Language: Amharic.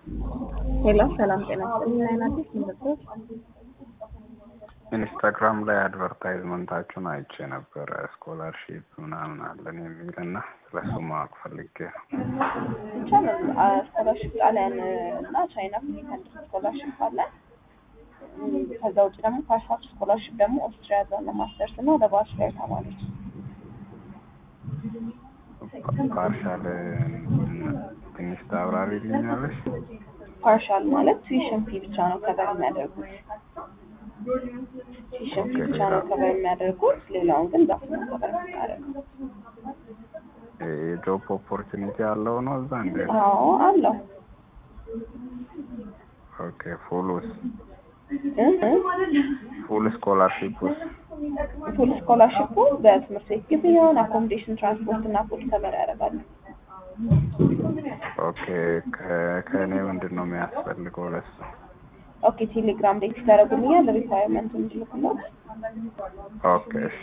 ሄሎ ሰላም ጤና ይስጥልኝ። ምን አይነት ትምህርቶች? ኢንስታግራም ላይ አድቨርታይዝመንታችሁን አይቼ ነበረ ስኮላርሺፕ ምናምን አለን የሚል እና ስለሱ ማወቅ ፈልጌ ነው። ይቻላል። ስኮላርሽፕ ጣሊያን እና ቻይና ፍሪከንድ ስኮላርሽፕ አለ። ከዛ ውጭ ደግሞ ፓስፖርት ስኮላርሽፕ ደግሞ ኦስትሪያ ዞን ማስተርስ እና ለባችለር ተማሪዎች ፓርሻል ትንሽ ታብራሪልኛለሽ? ፓርሻል ማለት ቱዊሽን ፊ ብቻ ነው ከበር የሚያደርጉት። ቱዊሽን ፊ ብቻ ነው ከበር የሚያደርጉት። ሌላውን ግን ዛፍ ነው ከበር የሚያደርጉት። የጆብ ኦፖርቹኒቲ ያለው ነው እዛ እንደ አዎ አለው። ኦኬ ፉሉስ እ እ ፉል ስኮላርሺፕ ውስጥ ፉል ስኮላርሽፑ በትምህርት ቤት ግብያውን፣ አኮሞዴሽን፣ ትራንስፖርት እና ፉድ ከበር ያደርጋሉ። ኦኬ ከ- ከእኔ ምንድን ነው የሚያስፈልገው ለሱ? ኦኬ ቴሌግራም ላይ ታደርጉልኛል ሪኳየርመንት እንድልክለት ኦኬ እሺ